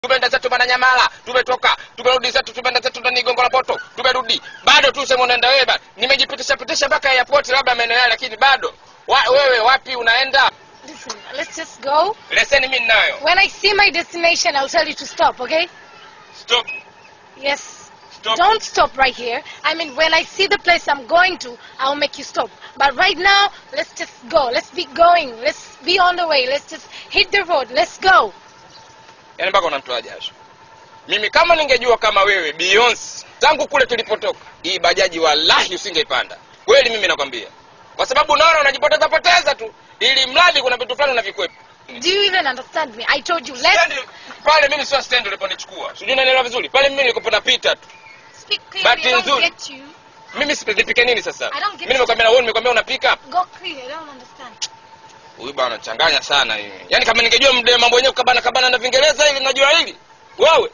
tumeenda zetu Mwananyamala, tumetoka tumerudi zetu, tumeenda zetu ndani Gongo la Mboto, tumerudi bado tu sema unaenda wewe bado. Nimejipitisha pitisha mpaka airport, labda maeneo yale, lakini bado wa, wewe wapi unaenda? Listen, let's just go. Leseni mimi ninayo. When I see my destination, I'll tell you to stop, okay? Stop, Yes. stop. Don't stop right here. I mean, when I see the place I'm going to, I'll make you stop. But right now, let's just go. Let's be going. Let's be on the way. Let's just hit the road. Let's go. Yaani mpaka unamtoa jasho. Mimi kama ningejua kama wewe Beyonce, tangu kule tulipotoka, hii bajaji wallahi usingeipanda. Kweli mimi nakwambia. Kwa sababu unaona unajipoteza poteza tu, ili mradi kuna vitu fulani unavikwepa. Do you even understand me? I told you, let's Stand pale mimi sio stand uliponichukua. Sijui unanielewa vizuri. Pale mimi nilikuwa napita tu. speak Bahati clearly. I don't nzuri. get you. Mimi si nipike nini sasa? I don't get Mimi nimekwambia na wewe nimekwambia unapika. Go clear. I don't understand. Huyu bwana anachanganya sana yeye. Yaani kama ningejua mde mambo yenyewe kabana kabana na Vingereza hili najua hili. Wewe.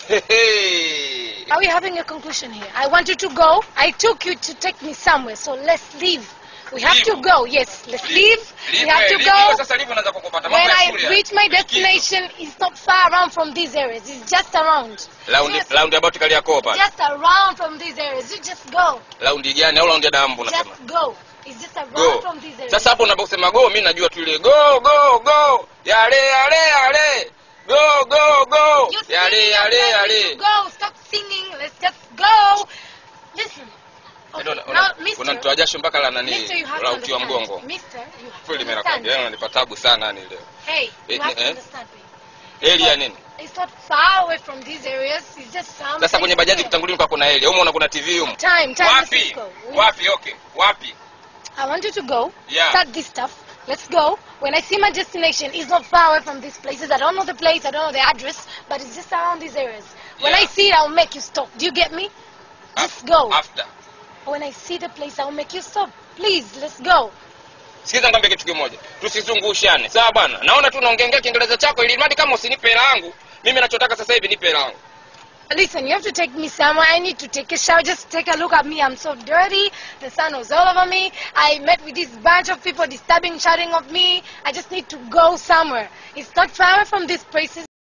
Hehe. Are we having a conclusion here? I want you to go. I took you to take me somewhere, so let's leave. We have to Leave. go. Yes, let's leave. Leave, We have to leave. go. Hiyo Sasa live unaanza kukupata When mambo ya I shule. reach my destination, it's not far around from these areas. It's just around. Round Yes, round about Kariakoo pale. just around from these areas. You just go. Round gani au round ya dambu unasema? Just go. It's just around Go. from these areas. Sasa hapo unaposema go mimi najua tu ile go go go. Yale yale yale. Go go go. You Yale singing, yale I'm telling you yale. to Go. Stop singing. Let's just go. Listen. Okay, Ndio, now, una- mister, Unanitoa jasho mpaka la nani? mister, you have La to uti wa understand. mgongo. Mister, you have to Kweli mimi understand. nakwambia yaani unanipa tabu sana yani leo. Hey, Eh, you have to eh? understand me. Eli ya nini? It's not far away from these areas. It's just some. Sasa kwenye bajaji kutangulia kwa kuna Eli. Huko unaona kuna TV huko. Time, time. Wapi? Let's go. We- Wapi? Okay. Wapi? I want you to go. Yeah. Start this stuff. Let's go. When I see my destination, it's not far away from these places. I don't know the place. I don't know the address, but it's just around these areas. When Yeah. I see it, I'll make you stop. Do you get me? Just go. After. When I see the place, I'll make you stop. Please, let's go. Sikiza nikwambie kitu kimoja. Tusizungushane. Sawa bwana? Naona tu unaongeongea Kiingereza chako ili mradi kama usinipe hela yangu. Mimi nachotaka sasa hivi nipe hela yangu. Listen, you have to take me somewhere. I need to take a shower. Just take a look at me. I'm so dirty. The sun was all over me. I met with this bunch of people disturbing, shouting of me. I just need to go somewhere. It's not far away from these places.